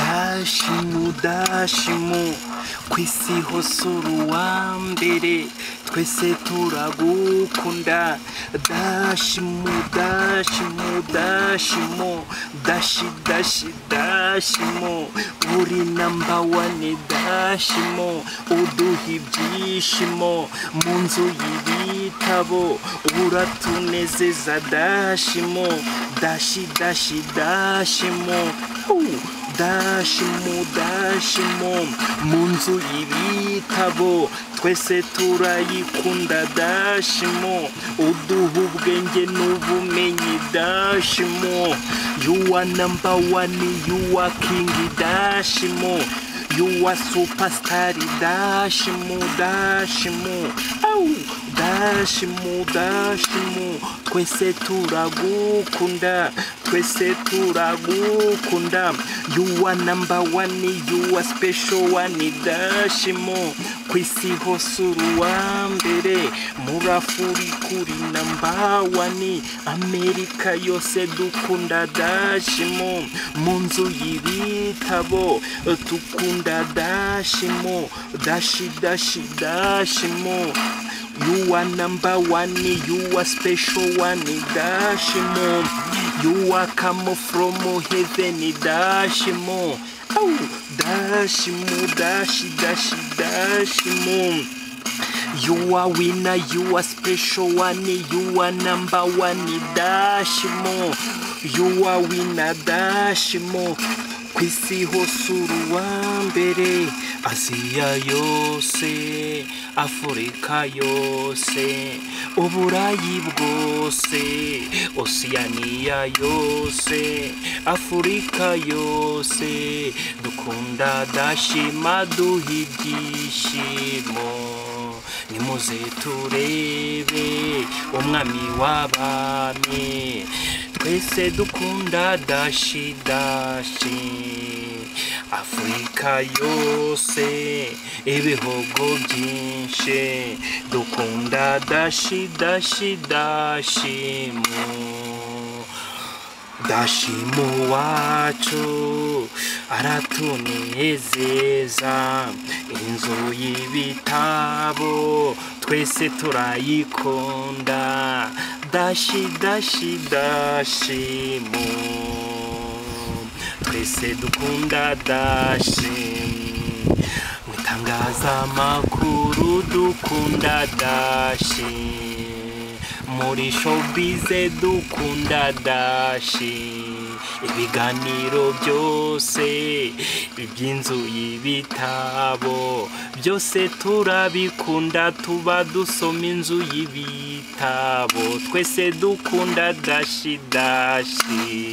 dashimu dashimu ku isi hose uri uwa mbere twese turagukunda dashimu dashimu dashimu dashi dashi dashimu uri namba wane dashimu uduha ibyishimo mu nzu y'ibitabo uratunezeza dashimu dashi dashi dashimu Woo! dashimu dashimu mu nzu y'ibitabo twese turayikunda dashimu uduha ubwenge n'ubumenyi dashimu you are number one you are king dashimu you are superstar dashimu dashimu au dashimu dashimu twese turagukunda twese turagukunda you are number one you are special one dashimu ku isi hose uri uwa mbere murafuri kuri namba wani amerika yose dukunda dashimu mu nzu y'ibitabo dukunda dashimu dashi dashi dashimu You are number one, you are special one, Dashimo. You are come from heaven, Dashimo. Oh, Dashimo, Dashi, Dashi, Dashimo. You are winner, you are special one, you are number one, Dashimo. You are winner, Dashimo. Ku isi hose uri uwa mbere, Aziya yose, Afurika yose, Uburayi bwose, Osiyaniya yose, Afurika yose, dukunda dashima duha ibyishimo. nimuze turebe umwami w'abami twese dukunda dashi dashi afurika yose ibihugu byinshi dukunda dashi dashi dashimu Dashimu wacu aratunezeza inzu y'ibitabo twese turayikunda dashi dashi dashimu twese dukunda dashi mu itangazamakuru dukunda dashi muri showbize dukunda dashi ibiganiro byose iby'inzu y'ibitabo byose turabikunda tuba dusoma inzu y'ibitabo twese dukunda dashi dashi